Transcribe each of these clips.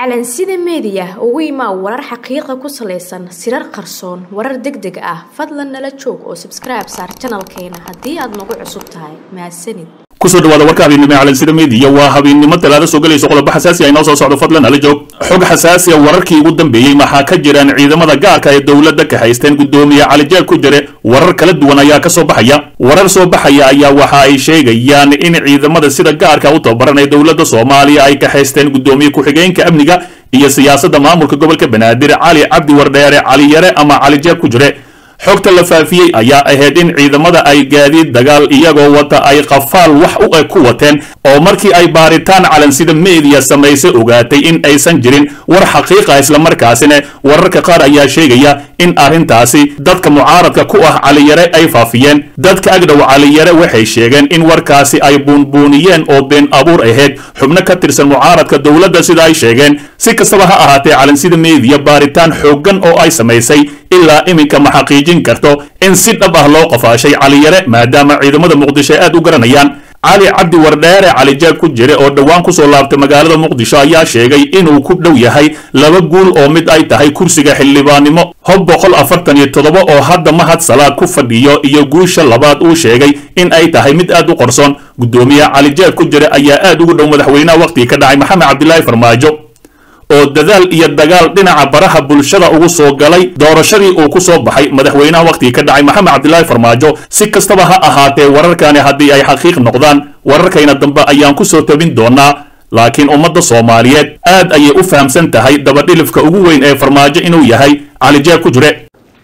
calansida meediya ugu imaa warar xaqiiqa ku salaysan sirar qarsoon warar deg deg ah fadlan nala joog oo sabskribe saar janalkeena haddii aad nagu cusub tahay mahadsanid kusoo dhawaada warka habeennimo calansida meediya waa habeennimo talaado soo gelayso qodobo xasaasi ah inoo soo socdo fadlan hala joog xog xasaasi ah wararkii ugu dambeeyey maxaa ka jiraan ciidamada gaarka ee dowladda ka haysteen guddoomiye calijaal ku jire warar kala duwan ayaa ka soo baxaya warar soo baxaya ayaa waxa ay sheegayaan in ciidamada sida gaarka u tababaran ee dowladda soomaaliya ay ka haysteen guddoomiye ku-xigeenka amniga iyo siyaasadda maamulka gobolka banaadir cali cabdi wardheere cali yare ama calijaab ku jire xogta la faafiyey ayaa ahayd in ciidamada ay gaadiid dagaal iyagoo wata ay qafaal wax u eg ku wateen oo markii ay baaritaan calansida meediya samaysay ogaatay in aysan jirin war xaqiiqa islamarkaasina wararka qaar ayaa sheegaya in arrintaasi dadka mucaaradka ku ah caliyare ay faafiyeen dadka agdhow caliyare waxay sheegeen in warkaasi ay buunbuuniyeen oo been abuur ahayd xubno ka tirsan mucaaradka dowladda sida ay sheegeen si kastaba ha ahaatee calansida meediya baaritaan xooggan oo ay samaysay ilaa iminka ma xaqiijin karto in si dhab ah loo qafaashay caliyare maadaama ciidamada muqdisho aad u garanayaan cali cabdi wardheere calijaab ku jire oo dhowaan kusoo laabtay magaalada muqdisho ayaa sheegay inuu ku dhow yahay laba guul oo mid ay tahay kursiga xildhibaannimo hob boqol afartan iyo toddoba oo hadda mahad salaad ku fadhiyo iyo guusha labaad uu sheegay in ay tahay mid aad u qarsoon guddoomiye calijaab ku jire ayaa aad ugu dhow madaxweynaha wakhtigii ka dhacay maxamed cabdilaahi farmaajo oo dadaal iyo dagaal dhinaca baraha bulshada ugu soo galay doorashadii uu ku soo baxay madaxweynaha wakhtigii ka dhacay maxamed cabdilaahi farmaajo si kastaba ha ahaatee wararkani haddii ay xaqiiq noqdaan wararkayna dambe ayaan ku soo tabin doonaa laakiin ummadda soomaaliyeed aad ayay u fahamsan tahay dabadhilifka ugu weyn ee farmaajo inuu yahay calijaab ku jire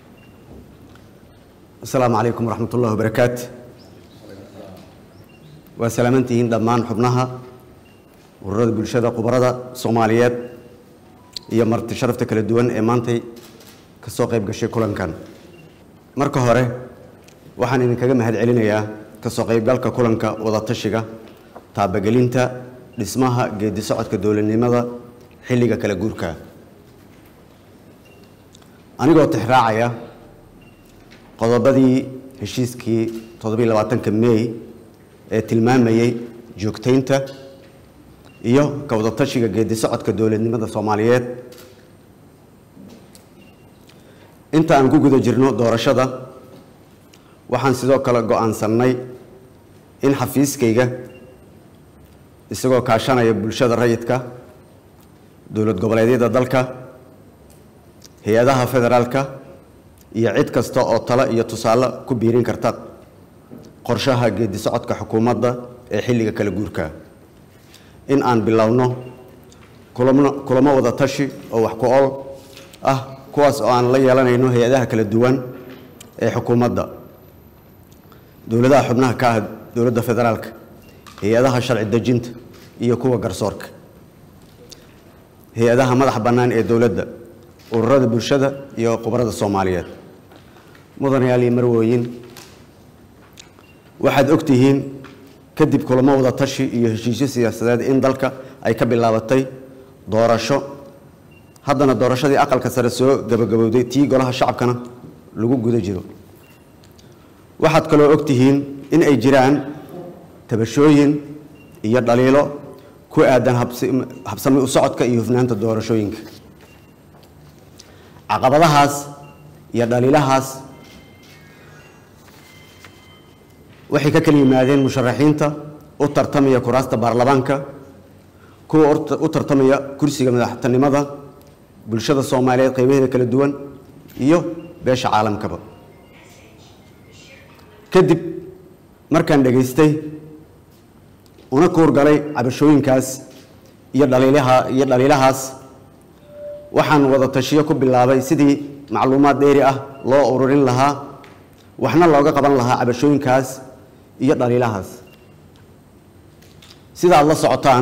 asalaamu calaykum waraxmat ullahi wabarakaatu waa salaamantihiin dhammaan xubnaha ururada bulshada khubarada soomaaliyeed iyo marti sharafta kala duwan ee maantay ka soo qayb gashay kulankan marka hore waxaan idinkaga mahad celinayaa ka soo qaybgalka kulanka wadatashiga taabagelinta dhismaha geedi socodka dowladnimada xilliga kala guurka anigoo tixraacaya qodobadii heshiiskii toddobiy labaatanka mey ee tilmaamayey joogtaynta iyo ka wadatashiga geedi socodka dowladnimada soomaaliyeed inta aan ku guda jirno doorashada waxaan sidoo kale go-aansannay in xafiiskayga isagoo kaashanaya bulshada rayidka dowlad goboleedyada dalka hay-adaha federaalka iyo cid kasta oo talo iyo tusaale ku biirin karta qorshaha geedi socodka xukuumadda ee xilliga kala guurka in aan bilowno kulamo kulamo wada tashi oo wax ku ol ah kuwaas oo aan la yeelanayno hay-adaha kala duwan ee xukuumadda dowladaha xubnaha ka ah dowladda federaalka hay-adaha sharci dejinta iyo kuwa garsoorka hay-adaha madaxa bannaan ee dowladda ururada bulshada iyo khubarada soomaaliyeed mudanayaal iyo marwooyin waxaad og tihiin kadib kulamo wada tashi iyo heshiisyo siyaasadeed in dalka ay ka bilaabatay doorasho haddana doorashadii aqalka sare soo gabagabowday tii golaha shacabkana lagu guda jiro waxaad kaloo og tihiin in ay jiraan tabashooyin iyo dhaliilo ku aadan habsami u socodka iyo hufnaanta doorashooyinka caqabadahaas iyo dhaliilahaas waxay ka kala yimaadeen musharaxiinta u tartamaya kuraasta baarlamaanka kuwa u tartamaya kursiga madaxtinimada bulshada soomaaliyeed qaybaheeda kala duwan iyo beesha caalamkaba kadib markaan dhegaystay una kuurgalay cabashooyinkaas iyo dhaliilaha iyo dhaliilahaas waxaan wada tashiyo ku bilaabay sidii macluumaad dheeri ah loo ururin lahaa waxna looga qaban lahaa cabashooyinkaas iyo dhaliilahaas sida aad la socotaan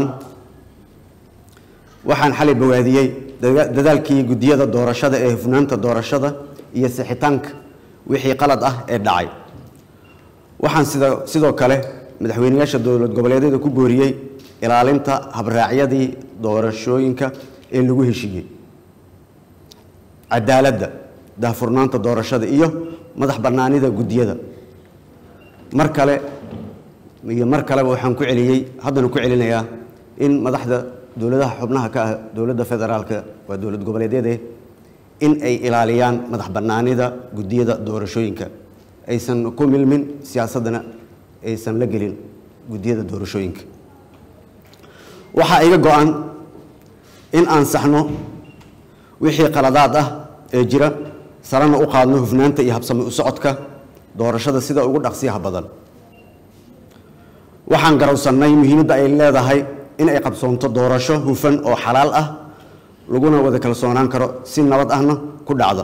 waxaan xalay bawaadiyey dadaalkii guddiyada doorashada ee hufnaanta doorashada iyo sixitaanka wixii qalad ah ee dhacay waxaan sida sidoo kale madaxweyneyaasha dowlad goboleedyada ku booriyey ilaalinta habraacyadii doorashooyinka ee lagu heshiiyey cadaaladda daahfurnaanta doorashada iyo madax bannaanida guddiyada mar kale iyo mar kaleba waxaan ku celiyey haddana ku celinayaa in madaxda dowladaha xubnaha ka ah dowladda federaalka waa dowlad goboleedyade in ay ilaaliyaan madax bannaanida guddiyada doorashooyinka aysan ku milmin siyaasaddana aysan la gelin guddiyada doorashooyinka waxaa iga go-an in aan saxno wixii qaladaad ah ee jira sarana u qaadno hufnaanta iyo habsami u socodka doorashada sida ugu dhaqsiyaha badan waxaan garowsannay muhiimadda ay leedahay in ay qabsoonto doorasho hufan oo xalaal ah laguna wada kalsoonaan karo si nabad ahna ku dhacda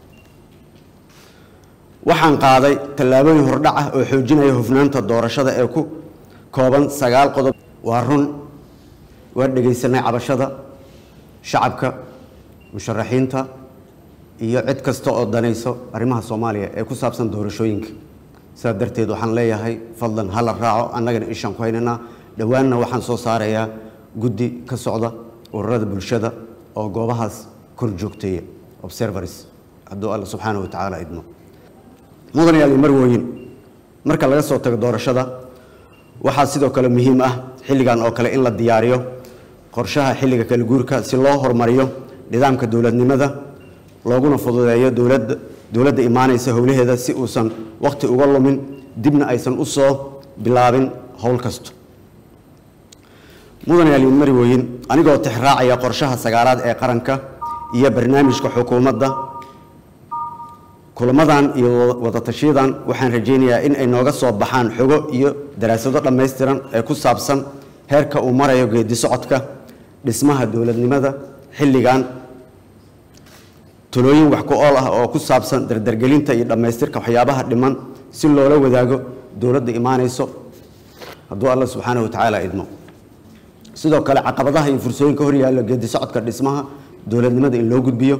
waxaan qaaday tallaabooyin hordhac ah oo xoojinaya hufnaanta doorashada ee ku kooban sagaal qodob waa run waa dhegaysanay cabashada shacabka musharaxiinta iyo cid kasta oo danayso arrimaha soomaaliya ee ku saabsan doorashooyinka sidaa darteed waxaan leeyahay fadlan hala raaco annagana ishaan ku haynaynaa dhowaanna waxaan soo saarayaa guddi ka socda ururada bulshada oo goobahaas kor joogteeya observers hadduu alla subxaana wa tacaala idmo mudanayaal marwooyin marka laga soo tago doorashada waxaa sidoo kale muhiim ah xilligan oo kale in la diyaariyo qorshaha xilliga kala guurka si loo horumariyo nidaamka dowladnimada looguna fududeeyo dowladda dowladda imaanaysa howlaheeda si uusan wakhti uga lumin dibna aysan u soo bilaabin howl kasto mudanayaal marwooyin anigoo tixraacaya qorshaha sagaalaad ee qaranka iyo barnaamijka xukuumadda kulamadan iyo wadatashiyadan waxaan rajaynayaa in ay nooga soo baxaan xogo iyo daraasado dhammaystiran ee ku saabsan heerka uu marayo geedi socodka dhismaha dowladnimada xilligan talooyin wax ku ool ah oo ku saabsan dardargelinta iyo dhammaystirka waxyaabaha dhiman si loola wadaago dowladda imaanayso hadduu alla subxaana wa tacaala idmo sidoo kale caqabadaha iyo fursooyinka hor yaalla geedi socodka dhismaha dowladnimada in loo gudbiyo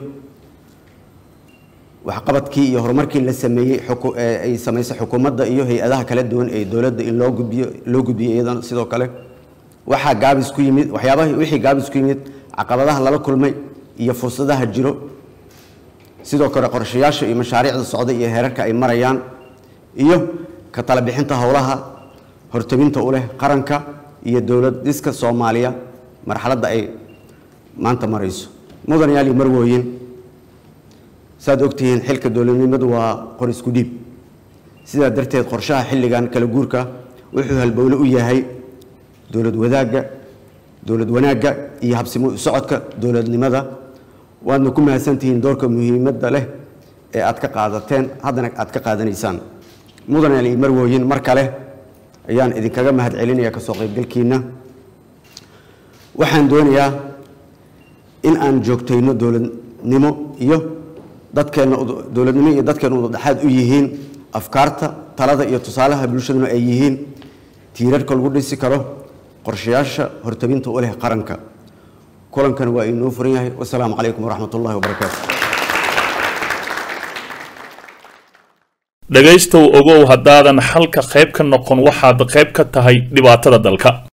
waxqabadkii iyo horumarkii la sameeyey ay samaysay xukuumadda iyo hay-adaha kala duwan ee dowladda in loo gudbiyo loo gudbiyo iyadana sidoo kale waxaa gaabis ku yimid waxyaabaha wixii gaabis ku yimid caqabadaha lala kulmay iyo fursadaha jiro sidoo kale qorshayaasha iyo mashaariicda socda iyo heerarka ay marayaan iyo ka tala bixinta howlaha hortabinta u leh qaranka iyo dowlad dhiska soomaaliya marxaladda ay maanta marayso mudanayaal iyo marwooyin saad ogtihiin xilka dowladnimadu waa qor isku dhiib sidaa darteed qorshaha xilligan kala guurka wuxuu halbowle u yahay dowlad wadaagga dowlad wanaagga iyo habsimo u socodka dowladnimada waadna ku mahadsantihiin doorka muhiimadda leh ee aad ka qaadateen haddana aad ka qaadanaysaan mudanayaal iyo marwooyin mar kale ayaan idinkaga mahad celinaya kasoo qaybgalkiina waxaan doonayaa in aan joogtayno dowladnimo iyo dadkeenna dowladnimo iyo dadkeenna udadhexaad u yihiin afkaarta talada iyo tusaalaha bulshaduna ay yihiin tiirarka lagu dhisi karo qorshayaasha hortabinta u leh qaranka kulankan waa inoo furan yahay wasalaamu calaykum waraxmat ullahi wabarakaatu dhegaystow ogow haddaadan xalka qayb ka noqon waxaad qayb ka tahay dhibaatada dalka